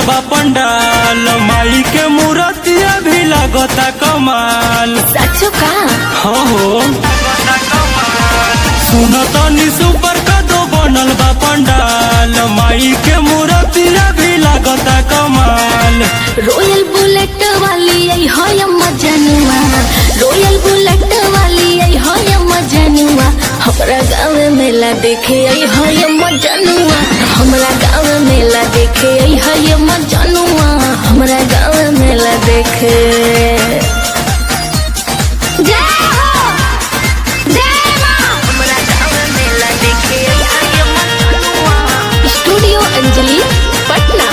बा पंडाल माई के मूर्तिया भी लागता कमाल सचो का हो हो सुनो तनी सुपर कदो बनल बा पंडाल माई के मूर्तिया भी लागता कमाल रॉयल बुलेट वाली आई है मजनुआ रॉयल बुलेट वाली आई है मजनुआ हमरा गाँव में मेला देखे आई है मजनुआ हमरा गाँव में मेला देखे आई है मजनुआ हमरा गाँव में मेला देखे जय हो जय मां हमरा गाँव में मेला देखे आई है मजनुआ स्टूडियो अंजलि पटना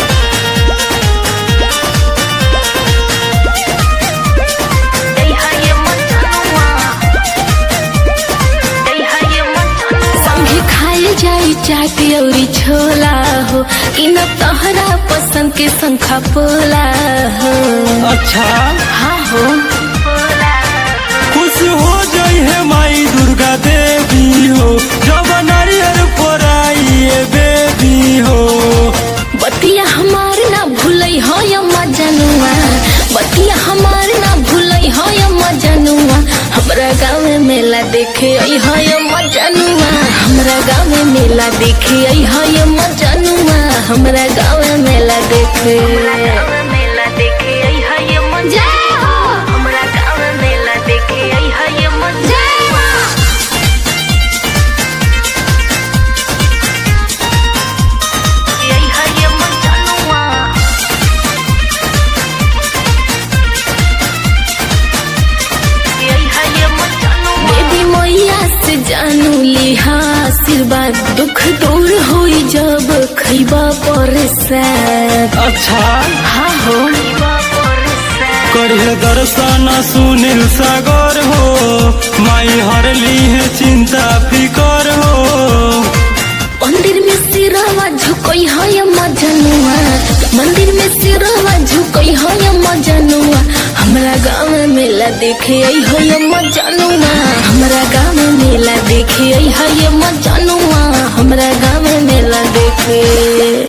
संगे खाए जाई चाट अउरी छोला हो कि न तोहरा पसंद के संखा पोला हो अच्छा हाँ हो खुश हो जाई है माई दुर्गा देवी हो जब नारियल फोराई बेबी हो बतिया हमार ना भूलई हो या मजनुआ बतिया हमार ना भूलई हो या मजनुआ हमरा गाँव में मेला देखे आई हो या मजनुआ हमरा गाँव में मेला देखे आई हो या मजनुआ हमरा गाँव में मेला देखे मेला देखे आई हो या मजा हमरा गाँव में मेला देखे आई हो या मजा आई हो या मजनुआ देवी मैया से जानू लिहा आशीर्वाद दुख दूर होई जब खैबा पर अच्छा हाँ हो करिए दर्शन सुनील सागर हो माई हरली है चिंता फिकर हो मंदिर में सिरवा झुकई है या मजनुआ मंदिर में सिरवा झुकई है या मजनुआ हमरा गाँव में मेला देखे आई हो या मजनुआ हमरा गाँव में मेला देखे आई है या मजनुआ हमरा गाँव में मेला देखे